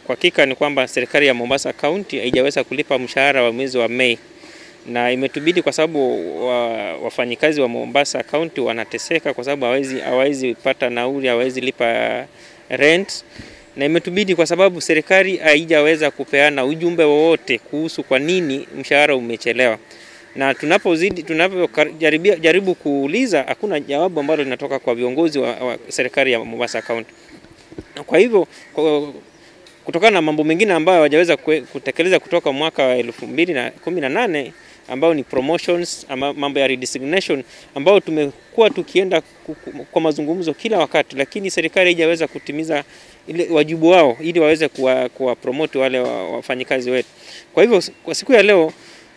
kwa hakika ni kwamba serikali ya Mombasa County haijaweza kulipa mshahara wa mwezi wa Mei na imetubidi kwa sababu wa, wafanyikazi wa Mombasa County wanateseka kwa sababu hawezi hawezi pata nauli, hawezi lipa rent, na imetubidi kwa sababu serikali haijaweza kupeana ujumbe wowote kuhusu kwa nini mshahara umechelewa, na tunapozidi tunapojaribu jaribu kuuliza, hakuna jawabu ambalo linatoka kwa viongozi wa, wa serikali ya Mombasa County. Kwa hivyo kwa, kutokana na mambo mengine ambayo hawajaweza kutekeleza kutoka mwaka wa elfu mbili na kumi na nane ambao ni promotions ama mambo ya redesignation ambao tumekuwa tukienda kwa mazungumzo kila wakati, lakini serikali haijaweza kutimiza ile wajibu wao ili waweze kuwa, kuwa promote wale wafanyikazi wetu. Kwa hivyo kwa siku ya leo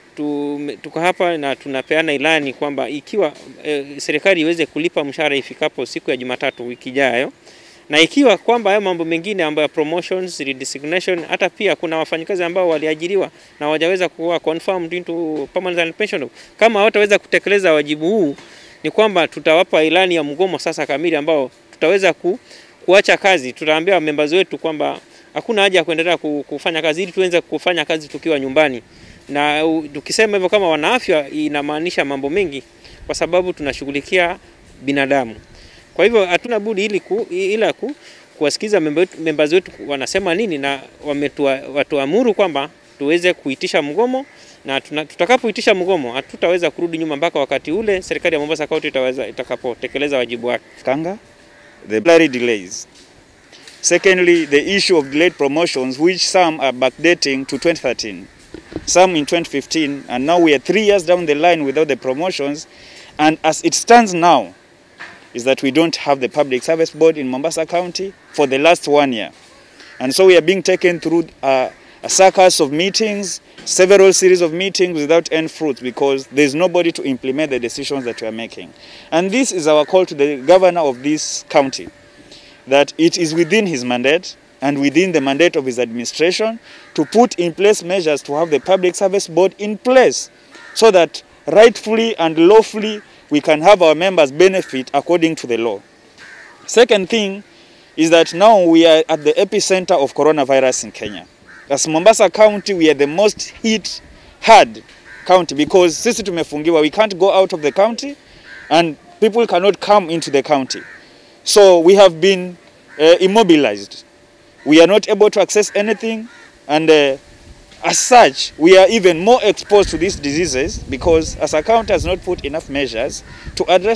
tuko hapa na tunapeana ilani kwamba ikiwa e, serikali iweze kulipa mshahara ifikapo siku ya Jumatatu wiki ijayo na ikiwa kwamba hayo mambo mengine ambayo promotions, redesignation, hata pia kuna wafanyikazi ambao waliajiriwa na hawajaweza kuwa confirmed into permanent pension, kama hawataweza kutekeleza wajibu huu, ni kwamba tutawapa ilani ya mgomo sasa kamili, ambao tutaweza ku, kuacha kazi. Tutaambia members wetu kwamba hakuna haja ya kuendelea kufanya kazi ili tuweze kufanya kazi tukiwa nyumbani, na tukisema hivyo kama wanaafya, inamaanisha mambo mengi, kwa sababu tunashughulikia binadamu. Kwa hivyo hatuna budi ili ku, ila ku, kuwasikiza members wetu wanasema nini, na watuamuru kwamba tuweze kuitisha mgomo, na tutakapoitisha mgomo hatutaweza kurudi nyuma mpaka wakati ule serikali ya Mombasa County itaweza itakapotekeleza wajibu wake. Kanga, the blurry delays. Secondly, the issue of delayed promotions which some are backdating to 2013, some in 2015, and now we are three years down the line without the promotions, and as it stands now, is that we don't have the Public Service Board in Mombasa County for the last one year. And so we are being taken through uh, a circus of meetings, several series of meetings without end fruit because there's nobody to implement the decisions that we are making. And this is our call to the governor of this county, that it is within his mandate and within the mandate of his administration to put in place measures to have the Public Service Board in place so that rightfully and lawfully we can have our members benefit according to the law. Second thing is that now we are at the epicenter of coronavirus in Kenya. As Mombasa County, we are the most hit hard county because sisi tumefungiwa, we can't go out of the county and people cannot come into the county. So we have been uh, immobilized. We are not able to access anything and uh, as such, we are even more exposed to these diseases because as a county has not put enough measures to address